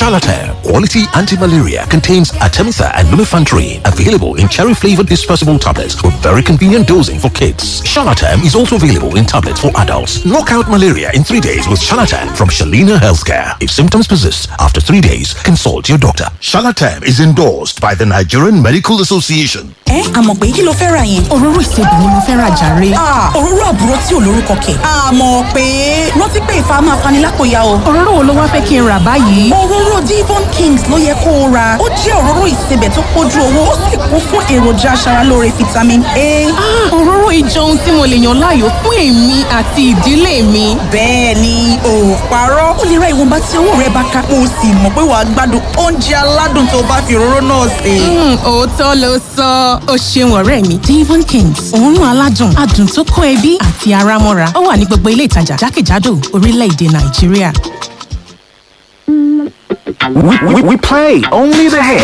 Charlatan, quality anti-malaria, contains Artemisa and lumefantrine, available in cherry-flavored dispersible tablets with very convenient dosing for kids. Charlatan is also available in tablets for adults. Knock out malaria in three days with Charlatan from Shalina Healthcare. If symptoms persist after three days, consult your doctor. Charlatan is endorsed by the Nigerian Medical Association. ẹ àmọ̀ pé kí ló fẹ́ ra yẹn. òróró ìsebì ni mo fẹ́ ra jàre. òróró àbúrò tí ò lórúkọ kẹ̀. àmọ̀ pé rántí pé ìfà máa fani lápòyà o. òróró wo ló wá fẹ́ kí n rà báyìí. òróró divon kings ló yẹ kó o ra ó jẹ́ òróró ìsebẹ̀ tó pójú owó ó sì kún fún èròjà aṣaralóore vitamin a. òróró ìjọ ohun tí mo lè yàn láàyò fún èmi àti ìdílé mi. bẹ́ẹ̀ ni ò parọ́ ó lè ra ìwọ̀nba tí owó rẹ bá ká o sì mọ̀ pé wàá gbádùn oúnjẹ aládùn tó bá fi òróró náà sè. òótọ́ ló sọ ó ṣeun ọ̀rẹ́ mi divon kings òórùn aládùn adùn tó kó ẹbí àti ara mọ́ra ó wà ní gbogbo ilé ìtajà jákèjádò orílẹ̀-èdè nàìjíríà. We, we, we play only the hits.